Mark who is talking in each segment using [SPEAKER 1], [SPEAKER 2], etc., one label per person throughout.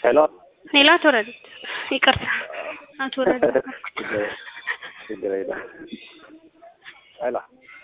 [SPEAKER 1] ሄሎ
[SPEAKER 2] ሌላ አቶ ረዲት ይቅርታ፣ አቶ ረዲት
[SPEAKER 1] ችግር የለም። ሄሎ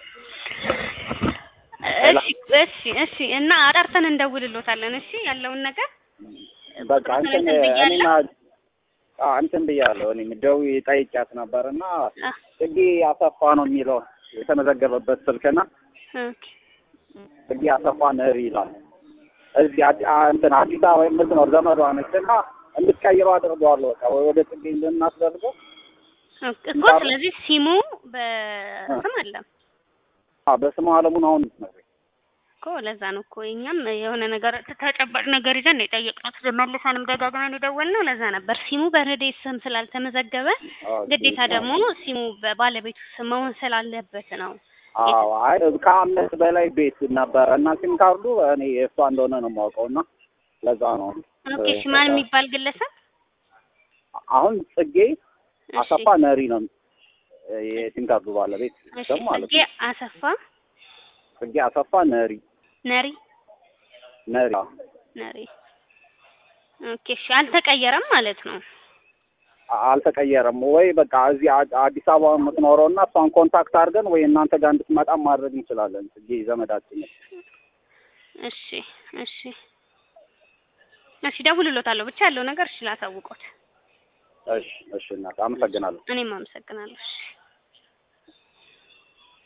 [SPEAKER 2] እሺ፣ እሺ፣ እሺ። እና አጣርተን እንደውልሎታለን። እሺ፣ ያለውን ነገር
[SPEAKER 1] በቃ እንትን እኔማ አዎ እንትን ብያለሁ። እኔም ደውዬ ጠይቂያት ነበር እና ጽጌ አሰፋ ነው የሚለው የተመዘገበበት ስልክና
[SPEAKER 2] ኦኬ
[SPEAKER 1] ጽጌ አሰፋ ነሪ ይላል። እዚህ አዲ- አ- እንትን አዲስ አበባ የምትኖር ዘመዷ ነች እና እንድትቀይረው አድርገዋለሁ። በቃ ወይ ወደ ጽጌ እንድናስደርገው
[SPEAKER 2] እኮ ስለዚህ ሲሙ በስም አለ
[SPEAKER 1] አዎ፣ በስሙ አለሙን አሁን የምትነግረኝ
[SPEAKER 2] እኮ ለዛ ነው እኮ እኛም የሆነ ነገር ተጨባጭ ነገር ይዘን ነው የጠየቅነው። መልሰንም ደጋግመን የደወልነው ለዛ ነበር። ሲሙ በረዴት ስም ስላልተመዘገበ
[SPEAKER 1] ኦኬ።
[SPEAKER 2] ግዴታ ደግሞ ሲሙ በባለቤቱ ስም መሆን ስላለበት ነው።
[SPEAKER 1] አዎ አይ ከአምስት በላይ ቤት ነበረ እና ሲም ካርዱ እኔ የእሷ እንደሆነ ነው የማውቀው እና ለዛ ነው
[SPEAKER 2] ኦኬ እሺ፣ ማን የሚባል ግለሰብ?
[SPEAKER 1] አሁን ጽጌ
[SPEAKER 2] እሺ፣
[SPEAKER 1] አሰፋ ነሪ ነው የሲም ካርዱ ባለቤት
[SPEAKER 2] እሺ፣
[SPEAKER 1] ስም ማለት
[SPEAKER 2] ጽጌ
[SPEAKER 1] ነው።
[SPEAKER 2] አሰፋ
[SPEAKER 1] ጽጌ አሰፋ ነሪ
[SPEAKER 2] ነሪ
[SPEAKER 1] ነሪ
[SPEAKER 2] ነሪ። ኦኬ እሺ፣ አልተቀየረም ማለት ነው።
[SPEAKER 1] አ- አልተቀየረም ወይ? በቃ እዚህ አ- አዲስ አበባ የምትኖረው እና እሷን ኮንታክት አድርገን ወይ እናንተ ጋር እንድትመጣ ማድረግ እንችላለን። ጽጌ ዘመዳችን ነች።
[SPEAKER 2] እሺ፣ እሺ፣ እሺ፣ ደውልሎታለሁ ብቻ ያለው ነገር እሺ፣ ላሳውቆት።
[SPEAKER 1] እሺ እሺ፣ እናት አመሰግናለሁ።
[SPEAKER 2] እኔም አመሰግናለሁ። እሺ